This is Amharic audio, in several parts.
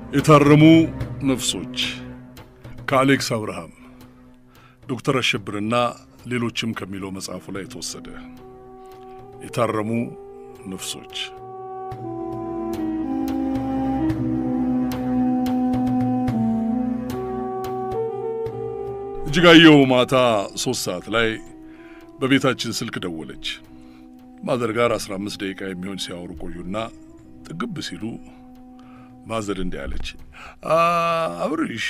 የታረሙ ነፍሶች ከአሌክስ አብርሃም ዶክተር አሸብርና ሌሎችም ከሚለው መጽሐፉ ላይ የተወሰደ። የታረሙ ነፍሶች እጅጋየሁ ማታ ሶስት ሰዓት ላይ በቤታችን ስልክ ደወለች። ማዘር ጋር አስራ አምስት ደቂቃ የሚሆን ሲያወሩ ቆዩና ጥግብ ሲሉ ማዘር እንዲህ አለች፣ አብርሽ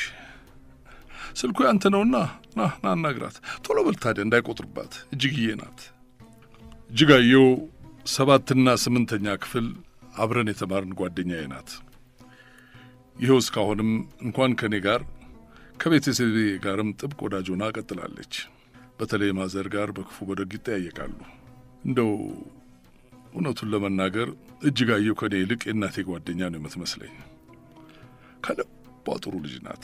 ስልኩ ያንተ ነውና ና ና አናግራት፣ ቶሎ በል ታዲያ እንዳይቆጥርባት፣ እጅግዬ ናት። እጅጋየሁ ሰባትና ስምንተኛ ክፍል አብረን የተማርን ጓደኛዬ ናት። ይኸው እስካሁንም እንኳን ከእኔ ጋር ከቤተሰቤ ጋርም ጥብቅ ወዳጅ ሆና ቀጥላለች። በተለይ ማዘር ጋር በክፉ በደግ ይጠያየቃሉ። እንደው እውነቱን ለመናገር እጅጋየሁ ከእኔ ይልቅ የእናቴ ጓደኛ ነው የምትመስለኝ። ከልቧ ጥሩ ልጅ ናት።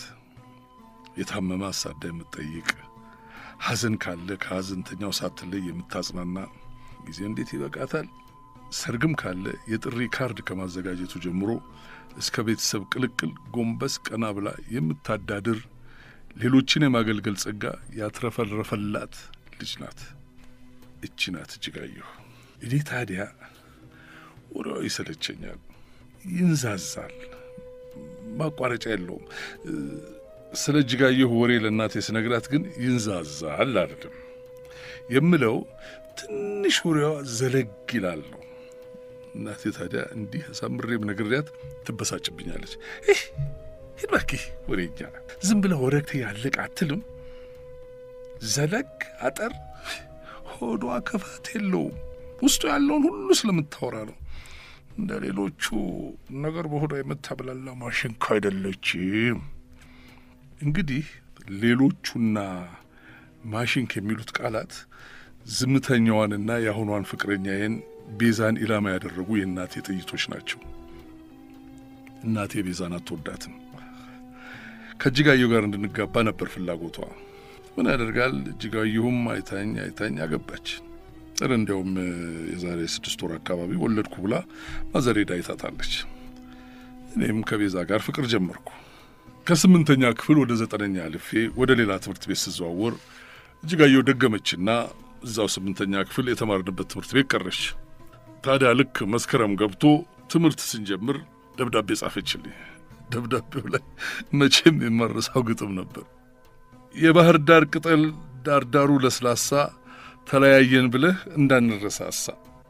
የታመመ አሳዳ የምትጠይቅ፣ ሐዘን ካለ ከሐዘንተኛው ሳትለይ የምታጽናና፣ ጊዜ እንዴት ይበቃታል። ሰርግም ካለ የጥሪ ካርድ ከማዘጋጀቱ ጀምሮ እስከ ቤተሰብ ቅልቅል ጎንበስ ቀና ብላ የምታዳድር ሌሎችን የማገልገል ጸጋ ያትረፈረፈላት ልጅ ናት። እቺ ናት እጅጋየሁ። እኔ ታዲያ ወሬዋ ይሰለቸኛል፣ ይንዛዛል፣ ማቋረጫ የለውም። ስለ እጅጋየሁ ወሬ ለእናቴ ስነግራት ግን ይንዛዛል አይደለም የምለው፣ ትንሽ ወሬዋ ዘለግ ይላል ነው። እናቴ ታዲያ እንዲህ አሳምሬም ነግሬያት ትበሳጭብኛለች። ሂድ እባክህ ወሬኛ፣ ዝም ብለህ ወረግቴ ያለቅ አትልም። ዘለግ አጠር ሆዷ ክፋት የለውም። ውስጡ ያለውን ሁሉ ስለምታወራ ነው። እንደ ሌሎቹ ነገር በሆዷ የምታብላላ ማሽን እኮ አይደለችም። እንግዲህ ሌሎቹና ማሽን ከሚሉት ቃላት ዝምተኛዋንና የአሁኗን ፍቅረኛዬን ቤዛን ኢላማ ያደረጉ የእናቴ ጥይቶች ናቸው። እናቴ ቤዛን አትወዳትም። ከእጅጋየሁ ጋር እንድንጋባ ነበር ፍላጎቷ። ምን ያደርጋል፣ እጅጋየሁም አይታኝ አይታኝ አገባች። ጥር እንዲያውም የዛሬ ስድስት ወር አካባቢ ወለድኩ ብላ ማዘሬዳ አይታታለች። እኔም ከቤዛ ጋር ፍቅር ጀመርኩ። ከስምንተኛ ክፍል ወደ ዘጠነኛ አልፌ ወደ ሌላ ትምህርት ቤት ስዘዋወር እጅጋየሁ ደገመችና እዛው ስምንተኛ ክፍል የተማርንበት ትምህርት ቤት ቀረች። ታዲያ ልክ መስከረም ገብቶ ትምህርት ስንጀምር ደብዳቤ ጻፈችልኝ። ደብዳቤው ላይ መቼም የማረሳው ግጥም ነበር። የባህር ዳር ቅጠል ዳርዳሩ ለስላሳ ተለያየን ብለህ እንዳንረሳሳ።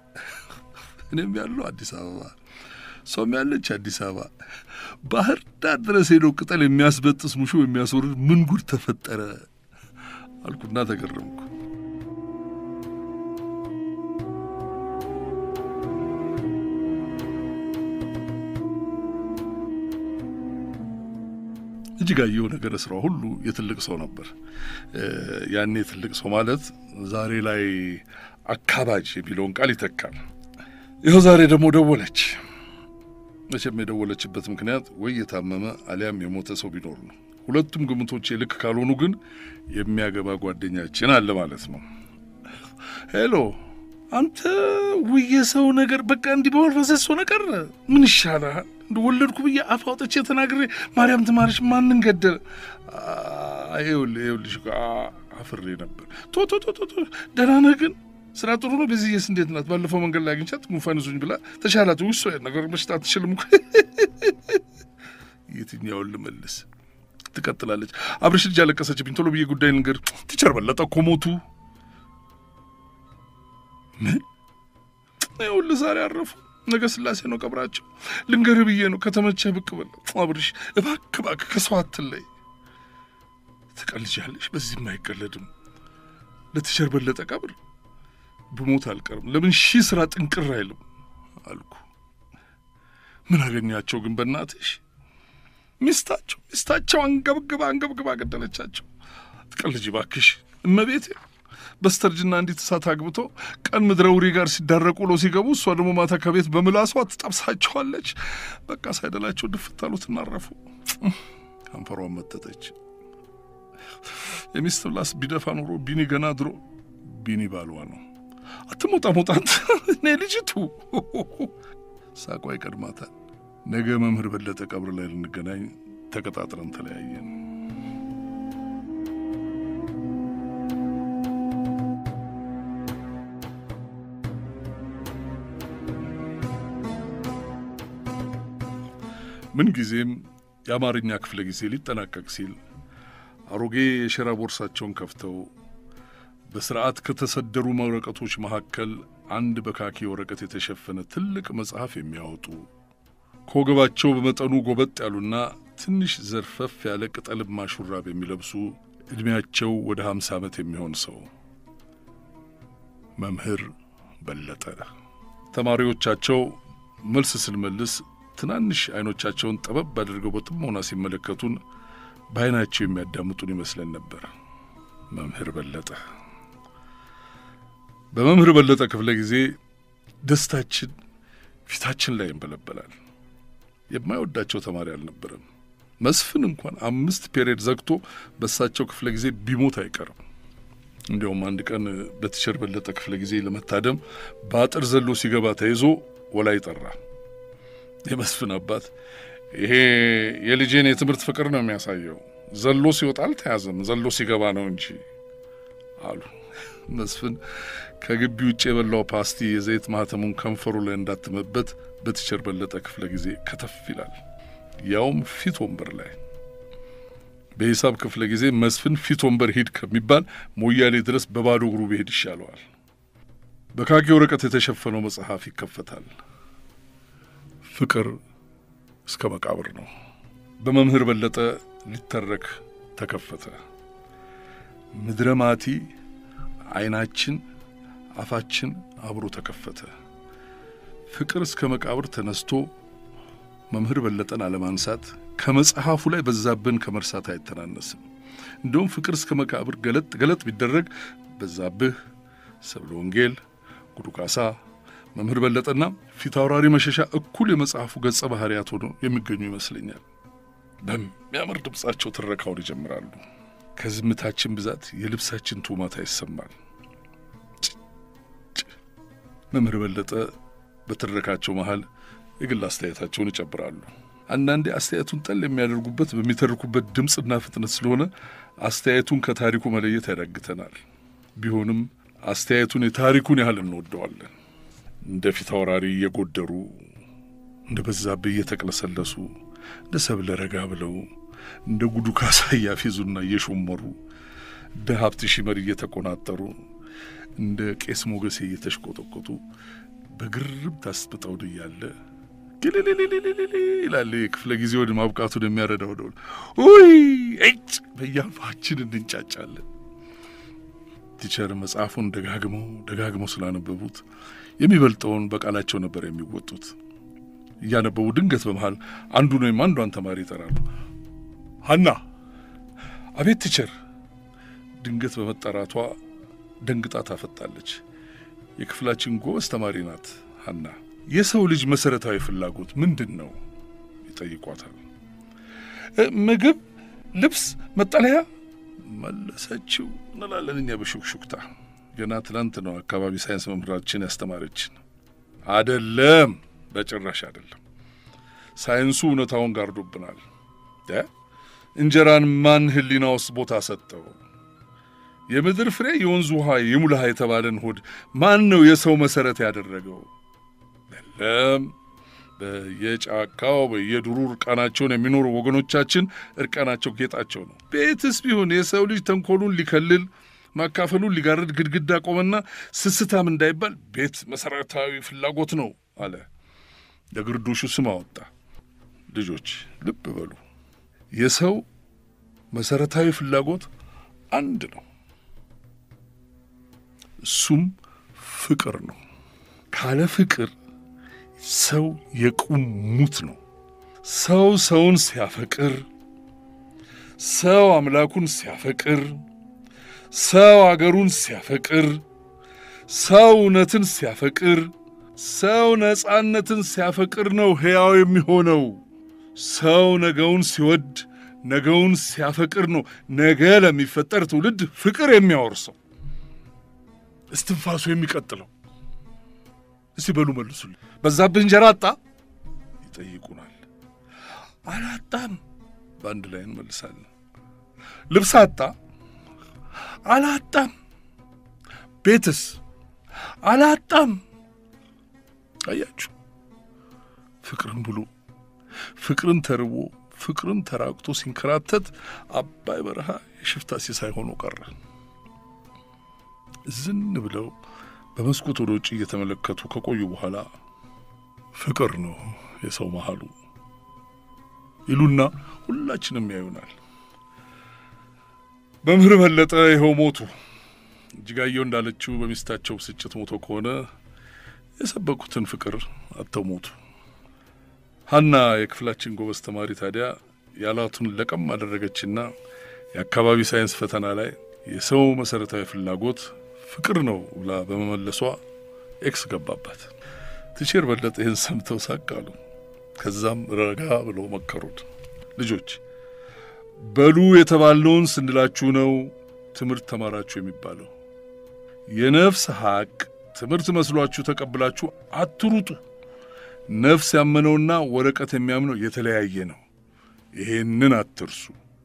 እኔም ያለው አዲስ አበባ፣ ሰውም ያለች አዲስ አበባ። ባህር ዳር ድረስ ሄደው ቅጠል የሚያስበጥስ ሙሾ የሚያስወርድ ምን ጉድ ተፈጠረ አልኩና ተገረምኩ። እጅጋየሁ ነገረ ስራው ሁሉ የትልቅ ሰው ነበር። ያኔ ትልቅ ሰው ማለት ዛሬ ላይ አካባጅ የሚለውን ቃል ይተካል። ይኸው ዛሬ ደግሞ ደወለች። መቼም የደወለችበት ምክንያት ወይ የታመመ አሊያም የሞተ ሰው ቢኖር ነው። ሁለቱም ግምቶቼ ልክ ካልሆኑ ግን የሚያገባ ጓደኛችን አለ ማለት ነው። ሄሎ አንተ ውየ ሰው ነገር በቃ እንዲህ በወረሰ ነገር ምን ይሻላል? እንደወለድኩ ብዬ አፍ አውጥቼ ተናግሬ ማርያም ትማርሽ ማንን ገደለ? ይኸውልህ ይኸውልሽ አፍሬ ነበር። ቶ ቶ ቶ ቶ ደህና ነህ ግን ስራ ጥሩ ነው። በዚህስ እንዴት ናት? ባለፈው መንገድ ላይ አግኝቻት ጉንፋን ይዞኝ ብላ ተሻላት። ውሶ ነገር በሽታ አትችልም እኮ የትኛውን ልመልስ? ትቀጥላለች። አብረሽ ልጅ ያለቀሰችብኝ። ቶሎ ብዬ ጉዳይ ንገር። ቲቸር በለጠ እኮ ሞቱ። ምን? ይኸውልህ ዛሬ አረፉ። ነገ ስላሴ ነው ቀብራቸው። ልንገርህ ብዬ ነው። ከተመቸህ ብቅ በል አብርሽ፣ እባክህ እባክህ ከሰው አትለይ። ትቀልጃለሽ። በዚህም አይቀለድም። ለቲቸር በለጠ ቀብር ብሞት አልቀርም። ለምን ሺህ ስራ ጥንቅር አይልም አልኩ። ምን አገኛቸው ግን በእናትሽ? ሚስታቸው ሚስታቸው አንገብግባ አንገብግባ ገደለቻቸው። ትቀልጂ እባክሽ እመቤቴ። በስተርጅና እንዲት እሳት አግብቶ ቀን ምድረ ውሪ ጋር ሲዳረቁ ውለው ሲገቡ እሷ ደግሞ ማታ ከቤት በምላሷ ትጠብሳቸዋለች። በቃ ሳይደላቸው ድፍት አሉት እናረፉ። ከንፈሯን መጠጠች። የሚስት ምላስ ቢደፋ ኖሮ ቢኒ ገና ድሮ ቢኒ ባልዋ ነው። አትሞጣ ሞጣት እኔ ልጅቱ ሳቋ ይቀድማታል። ነገ መምህር በለጠ ቀብር ላይ ልንገናኝ ተቀጣጥረን ተለያየን። ምንጊዜም የአማርኛ ክፍለ ጊዜ ሊጠናቀቅ ሲል አሮጌ የሸራ ቦርሳቸውን ከፍተው በስርዓት ከተሰደሩ ወረቀቶች መካከል አንድ በካኪ ወረቀት የተሸፈነ ትልቅ መጽሐፍ የሚያወጡ ከወገባቸው በመጠኑ ጎበጥ ያሉና ትንሽ ዘርፈፍ ያለ ቅጠልማ ሹራብ የሚለብሱ ዕድሜያቸው ወደ ሀምሳ ዓመት የሚሆን ሰው መምህር በለጠ። ተማሪዎቻቸው መልስ ስንመልስ ትናንሽ አይኖቻቸውን ጠበብ አድርገው በጥሞና ሲመለከቱን በዓይናቸው የሚያዳምጡን ይመስለን ነበር። መምህር በለጠ በመምህር በለጠ ክፍለ ጊዜ ደስታችን ፊታችን ላይ ይንበለበላል። የማይወዳቸው ተማሪ አልነበረም። መስፍን እንኳን አምስት ፔሬድ ዘግቶ በእሳቸው ክፍለ ጊዜ ቢሞት አይቀርም። እንዲያውም አንድ ቀን በቲቸር በለጠ ክፍለ ጊዜ ለመታደም በአጥር ዘሎ ሲገባ ተይዞ ወላይ ጠራ። የመስፍን አባት ይሄ የልጄን የትምህርት ፍቅር ነው የሚያሳየው፣ ዘሎ ሲወጣ አልተያዘም፣ ዘሎ ሲገባ ነው እንጂ አሉ። መስፍን ከግቢ ውጭ የበላው ፓስቲ የዘይት ማህተሙን ከንፈሩ ላይ እንዳትመበት በቲቸር በለጠ ክፍለ ጊዜ ከተፍ ይላል፣ ያውም ፊት ወንበር ላይ። በሂሳብ ክፍለ ጊዜ መስፍን ፊት ወንበር ሂድ ከሚባል ሞያሌ ድረስ በባዶ እግሩ ብሄድ ይሻለዋል። በካኪ ወረቀት የተሸፈነው መጽሐፍ ይከፈታል። ፍቅር እስከ መቃብር ነው። በመምህር በለጠ ሊተረክ ተከፈተ። ምድረ ማቲ ዓይናችን አፋችን አብሮ ተከፈተ። ፍቅር እስከ መቃብር ተነስቶ መምህር በለጠን አለማንሳት ከመጽሐፉ ላይ በዛብን ከመርሳት አይተናነስም። እንደውም ፍቅር እስከ መቃብር ገለጥ ገለጥ ቢደረግ በዛብህ፣ ሰብለ ወንጌል፣ ጉዱ ካሳ፣ መምህር በለጠና ፊት አውራሪ መሸሻ እኩል የመጽሐፉ ገጸ ባህሪያት ሆኖ የሚገኙ ይመስለኛል። በሚያምር ድምፃቸው ትረካውን ይጀምራሉ። ከዝምታችን ብዛት የልብሳችን ቱማታ ይሰማል። መምህር በለጠ በትረካቸው መሃል የግል አስተያየታቸውን ይጨብራሉ። አንዳንዴ አስተያየቱን ጠል የሚያደርጉበት በሚተርኩበት ድምፅና ፍጥነት ስለሆነ አስተያየቱን ከታሪኩ መለየት ያዳግተናል። ቢሆንም አስተያየቱን የታሪኩን ያህል እንወደዋለን። እንደ ፊት አውራሪ እየጎደሩ እንደ በዛብህ እየተቅለሰለሱ እንደ ሰብለ ረጋ ብለው እንደ ጉዱ ካሳ እያፌዙና እየሾመሩ እንደ ሀብት ሺመር እየተቆናጠሩ እንደ ቄስ ሞገሴ እየተሽቆጠቆጡ በግርብ ታስብጠውን እያለ ግልልልልልል ይላል። የክፍለ ጊዜ ወደ ማብቃቱን የሚያረዳው ደውል ውይ እጭ በያፋችን እንንጫጫለን። ቲቸር መጽሐፉን ደጋግመው ደጋግመው ስላነበቡት የሚበልጠውን በቃላቸው ነበር የሚወጡት። እያነበቡ ድንገት በመሃል አንዱን ወይም አንዷን ተማሪ ይጠራሉ። ሀና! አቤት ቲቸር! ድንገት በመጠራቷ ደንግጣ ታፈጣለች። የክፍላችን ጎበዝ ተማሪ ናት ሀና። የሰው ልጅ መሰረታዊ ፍላጎት ምንድን ነው ይጠይቋታል። ምግብ፣ ልብስ፣ መጠለያ መለሰችው እንላለን እኛ በሹክሹክታ። ገና ትናንት ነው አካባቢ ሳይንስ መምህራችን ያስተማረችን። አደለም፣ በጭራሽ አደለም። ሳይንሱ እውነታውን ጋርዶብናል። እንጀራን ማን ሕሊና ውስጥ ቦታ ሰጠው? የምድር ፍሬ የወንዝ ውሃ ይሙላህ የተባለን ሆድ ማን ነው የሰው መሰረት ያደረገው? የለም። በየጫካው በየዱሩ እርቃናቸውን የሚኖሩ ወገኖቻችን እርቃናቸው ጌጣቸው ነው። ቤትስ ቢሆን የሰው ልጅ ተንኮሉን ሊከልል ማካፈሉን ሊጋርድ ግድግዳ ቆመና ስስታም እንዳይባል ቤት መሰረታዊ ፍላጎት ነው አለ። ለግርዶሹ ስም አወጣ። ልጆች ልብ በሉ፣ የሰው መሰረታዊ ፍላጎት አንድ ነው። እሱም ፍቅር ነው። ካለ ፍቅር ሰው የቁም ሙት ነው። ሰው ሰውን ሲያፈቅር፣ ሰው አምላኩን ሲያፈቅር፣ ሰው አገሩን ሲያፈቅር፣ ሰው እውነትን ሲያፈቅር፣ ሰው ነጻነትን ሲያፈቅር ነው ሕያው የሚሆነው። ሰው ነገውን ሲወድ፣ ነገውን ሲያፈቅር ነው ነገ ለሚፈጠር ትውልድ ፍቅር የሚያወርሰው እስትንፋሱ የሚቀጥለው። እስቲ በሉ መልሱልኝ። በዛብህ እንጀራ አጣ ይጠይቁናል። አላጣም በአንድ ላይ እንመልሳለን። ልብስ አጣ? አላጣም። ቤትስ? አላጣም። አያችሁ፣ ፍቅርን ብሎ ፍቅርን ተርቦ ፍቅርን ተራቅቶ ሲንከራተት አባይ በረሃ የሽፍታ ሲሳይ ሆኖ ቀረ። ዝን ብለው በመስኮት ወደ ውጭ እየተመለከቱ ከቆዩ በኋላ ፍቅር ነው የሰው መሃሉ ይሉና ሁላችንም ያዩናል። መምህር በለጠ ይኸው ሞቱ። እጅጋየሁ እንዳለችው በሚስታቸው ብስጭት ሞቶ ከሆነ የሰበኩትን ፍቅር አጥተው ሞቱ። ሀና የክፍላችን ጎበዝ ተማሪ ታዲያ ያላቱን ለቀም አደረገችና የአካባቢ ሳይንስ ፈተና ላይ የሰው መሰረታዊ ፍላጎት ፍቅር ነው ብላ በመመለሷ ኤክስ ገባባት። ቲቸር በለጠ ይህን ሰምተው ሳቅ አሉ። ከዛም ረጋ ብለው መከሩት። ልጆች በሉ የተባልነውን ስንላችሁ ነው ትምህርት ተማራችሁ የሚባለው። የነፍስ ሀቅ ትምህርት መስሏችሁ ተቀብላችሁ አትሩጡ። ነፍስ ያመነውና ወረቀት የሚያምነው የተለያየ ነው። ይሄንን አትርሱ።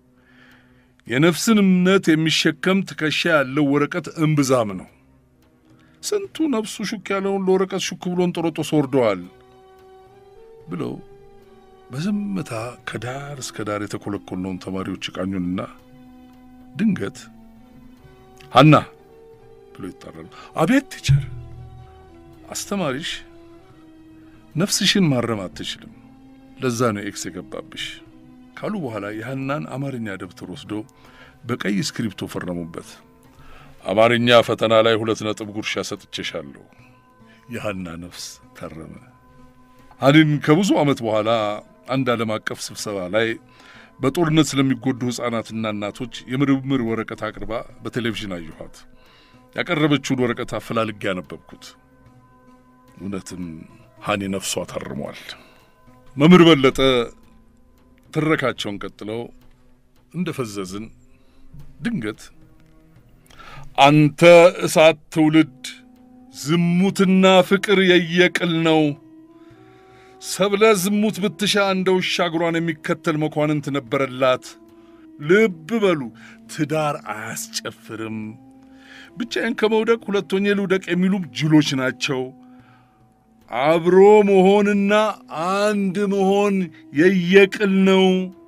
የነፍስን እምነት የሚሸከም ትከሻ ያለው ወረቀት እምብዛም ነው። ስንቱ ነፍሱ ሹክ ያለውን ለወረቀት ሹክ ብሎን ጦሮጦስ ወርደዋል ብለው በዝምታ ከዳር እስከ ዳር የተኮለኮልነውን ተማሪዎች ቃኙንና ድንገት ሀና ብሎ ይጣራሉ። አቤት ቲቸር፣ አስተማሪሽ ነፍስሽን ማረም አትችልም፣ ለዛ ነው ኤክስ የገባብሽ ካሉ በኋላ የሀናን አማርኛ ደብተር ወስደው በቀይ እስክሪፕቶ ፈረሙበት። አማርኛ ፈተና ላይ ሁለት ነጥብ ጉርሻ ሰጥቼሻለሁ። የሀና ነፍስ ተረመ። ሀኒን ከብዙ ዓመት በኋላ አንድ ዓለም አቀፍ ስብሰባ ላይ በጦርነት ስለሚጎዱ ሕፃናትና እናቶች የምርምር ወረቀት አቅርባ በቴሌቪዥን አየኋት። ያቀረበችውን ወረቀት አፈላልጌ ያነበብኩት። እውነትም ሀኒ ነፍሷ ታርሟል። መምህር በለጠ ትረካቸውን ቀጥለው እንደ ፈዘዝን ድንገት አንተ እሳት ትውልድ ዝሙትና ፍቅር የየቅል ነው። ሰብለ ዝሙት ብትሻ እንደ ውሻ እግሯን የሚከተል መኳንንት ነበረላት። ልብ በሉ ትዳር አያስጨፍርም። ብቻዬን ከመውደቅ ሁለት ሆኜ ልውደቅ የሚሉም ጅሎች ናቸው። አብሮ መሆንና አንድ መሆን የየቅል ነው።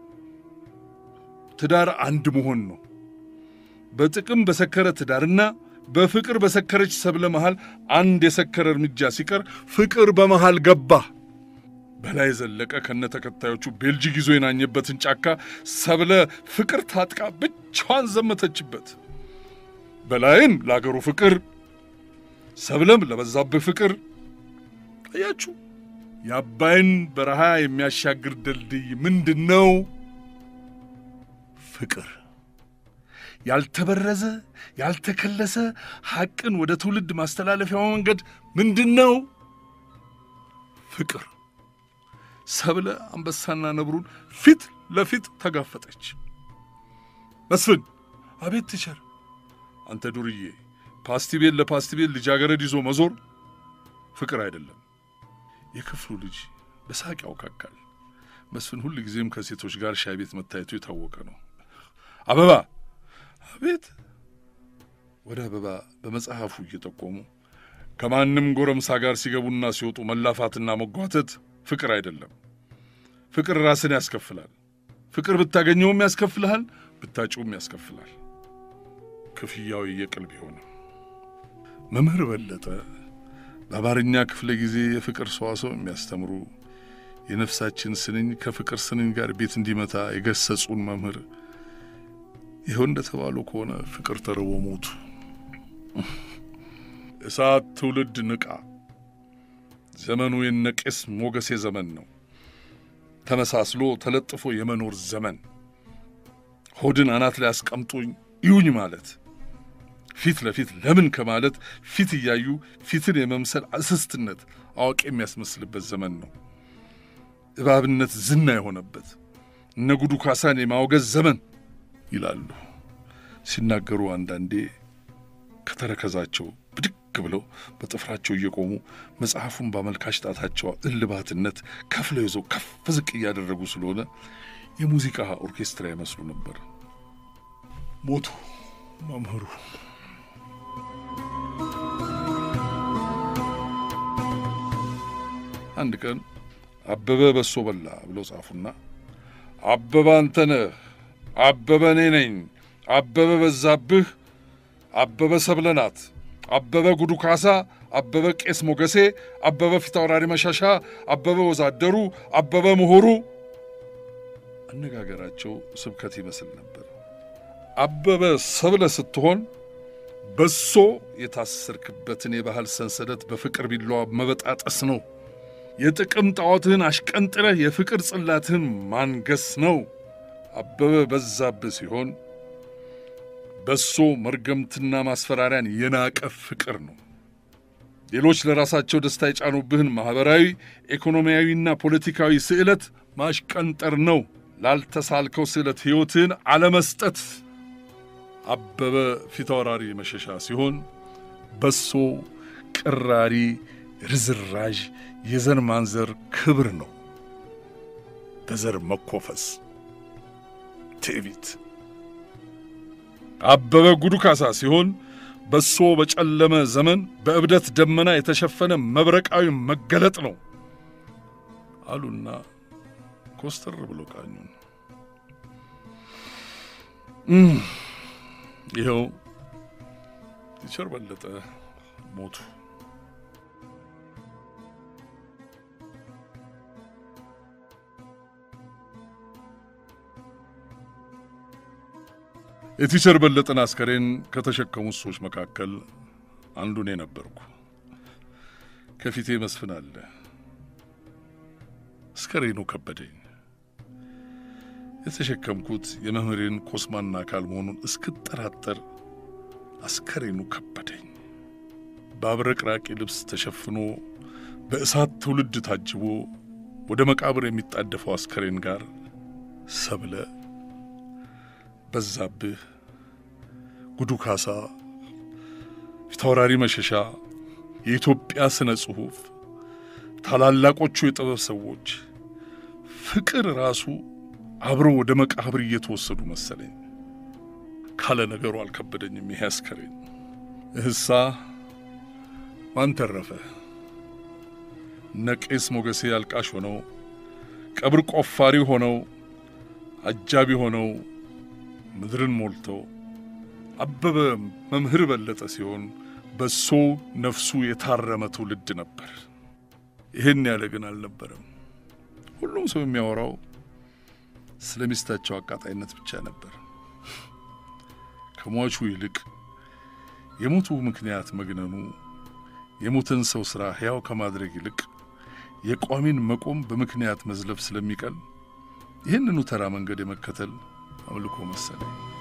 ትዳር አንድ መሆን ነው። በጥቅም በሰከረ ትዳርና በፍቅር በሰከረች ሰብለ መሃል አንድ የሰከረ እርምጃ ሲቀር ፍቅር በመሃል ገባ። በላይ ዘለቀ ከነ ተከታዮቹ ቤልጂግ ይዞ የናኘበትን ጫካ ሰብለ ፍቅር ታጥቃ ብቻዋን ዘመተችበት። በላይም ለአገሩ ፍቅር፣ ሰብለም ለበዛብህ ፍቅር። አያችሁ፣ የአባይን በረሃ የሚያሻግር ድልድይ ምንድን ነው? ፍቅር። ያልተበረዘ ያልተከለሰ ሐቅን ወደ ትውልድ ማስተላለፊያው መንገድ ምንድን ነው? ፍቅር። ሰብለ አንበሳና ነብሩን ፊት ለፊት ተጋፈጠች። መስፍን፣ አቤት ቲቸር። አንተ ዱርዬ፣ ፓስቲ ቤት ለፓስቲ ቤት ልጃገረድ ይዞ መዞር ፍቅር አይደለም። የክፍሉ ልጅ በሳቅ ያውካካል። መስፍን ሁል ጊዜም ከሴቶች ጋር ሻይ ቤት መታየቱ የታወቀ ነው። አበባ፣ አቤት። ወደ አበባ በመጽሐፉ እየጠቆሙ ከማንም ጎረምሳ ጋር ሲገቡና ሲወጡ መላፋትና መጓተት ፍቅር አይደለም። ፍቅር ራስን ያስከፍላል። ፍቅር ብታገኘውም ያስከፍልሃል፣ ብታጭውም ያስከፍላል። ክፍያው የቅል ቢሆንም መምህር በለጠ በአማርኛ ክፍለ ጊዜ የፍቅር ሰዋሰው የሚያስተምሩ የነፍሳችን ስንኝ ከፍቅር ስንኝ ጋር ቤት እንዲመታ የገሰጹን መምህር ይኸው እንደተባሉ ከሆነ ፍቅር ተርቦ ሞቱ። እሳት ትውልድ ንቃ። ዘመኑ የነቄስ ሞገሴ ዘመን ነው። ተመሳስሎ ተለጥፎ የመኖር ዘመን፣ ሆድን አናት ላይ አስቀምጦኝ ይዩኝ ማለት ፊት ለፊት ለምን ከማለት ፊት እያዩ ፊትን የመምሰል አስስትነት አዋቂ የሚያስመስልበት ዘመን ነው። እባብነት ዝና የሆነበት እነ ጉዱ ካሳን የማውገዝ ዘመን ይላሉ ሲናገሩ፣ አንዳንዴ ከተረከዛቸው ብድግ ብለው በጥፍራቸው እየቆሙ መጽሐፉን በአመልካች ጣታቸው እልባትነት ከፍለው ይዘው ከፍ ዝቅ እያደረጉ ስለሆነ የሙዚቃ ኦርኬስትራ ይመስሉ ነበር። ሞቱ መምህሩ። አንድ ቀን አበበ በሶ በላ ብለው ጻፉና አበበ አንተ ነህ፣ አበበ እኔ ነኝ፣ አበበ በዛብህ፣ አበበ ሰብለ ናት፣ አበበ ጉዱ ካሳ፣ አበበ ቄስ ሞገሴ፣ አበበ ፊታውራሪ መሻሻ፣ አበበ ወዛደሩ፣ አበበ ምሁሩ። አነጋገራቸው ስብከት ይመስል ነበር። አበበ ሰብለ ስትሆን በሶ የታሰርክበትን የባህል ሰንሰለት በፍቅር ቢላዋ መበጣጠስ ነው። የጥቅም ጣዖትህን አሽቀንጥረህ የፍቅር ጽላትህን ማንገስ ነው። አበበ በዛብህ ሲሆን በሶ መርገምትና ማስፈራሪያን የናቀ ፍቅር ነው። ሌሎች ለራሳቸው ደስታ የጫኑብህን ማኅበራዊ፣ ኢኮኖሚያዊና ፖለቲካዊ ስዕለት ማሽቀንጠር ነው። ላልተሳልከው ስዕለት ሕይወትህን አለመስጠት። አበበ ፊታውራሪ መሸሻ ሲሆን በሶ ቅራሪ፣ ርዝራዥ፣ የዘር ማንዘር ክብር ነው። በዘር መኮፈስ፣ ትዕቢት። አበበ ጉዱ ካሳ ሲሆን በሶ በጨለመ ዘመን በእብደት ደመና የተሸፈነ መብረቃዊ መገለጥ ነው አሉና ኮስተር ብሎ ቃኙን። ይኸው ቲቸር በለጠ ሞቱ። የቲቸር በለጠን አስከሬን ከተሸከሙት ሰዎች መካከል አንዱ እኔ ነበርኩ። ከፊቴ መስፍን አለ። አስከሬኑ ከበደኝ። የተሸከምኩት የመምህሬን ኮስማና አካል መሆኑን እስክጠራጠር አስከሬኑ ከበደኝ። በአብረቅራቂ ልብስ ተሸፍኖ በእሳት ትውልድ ታጅቦ ወደ መቃብር የሚጣደፈው አስከሬን ጋር ሰብለ፣ በዛብህ፣ ጉዱ ካሳ፣ ፊታውራሪ መሸሻ፣ የኢትዮጵያ ስነ ጽሑፍ፣ ታላላቆቹ የጥበብ ሰዎች፣ ፍቅር ራሱ አብረው ወደ መቃብር እየተወሰዱ መሰለኝ። ካለ ነገሩ አልከበደኝም። ይሄ አስከሬን እህሳ ማን ተረፈ? እነ ቄስ ሞገሴ አልቃሽ ሆነው ቀብር ቆፋሪ ሆነው አጃቢ ሆነው ምድርን ሞልተው አበበ መምህር በለጠ ሲሆን በሶ ነፍሱ የታረመ ትውልድ ነበር። ይህን ያለ ግን አልነበረም። ሁሉም ሰው የሚያወራው ስለ ሚስታቸው አቃጣይነት ብቻ ነበር። ከሟቹ ይልቅ የሞቱ ምክንያት መግነኑ የሞተን ሰው ሥራ ሕያው ከማድረግ ይልቅ የቋሚን መቆም በምክንያት መዝለፍ ስለሚቀል ይህንኑ ተራ መንገድ የመከተል አምልኮ መሰለኝ።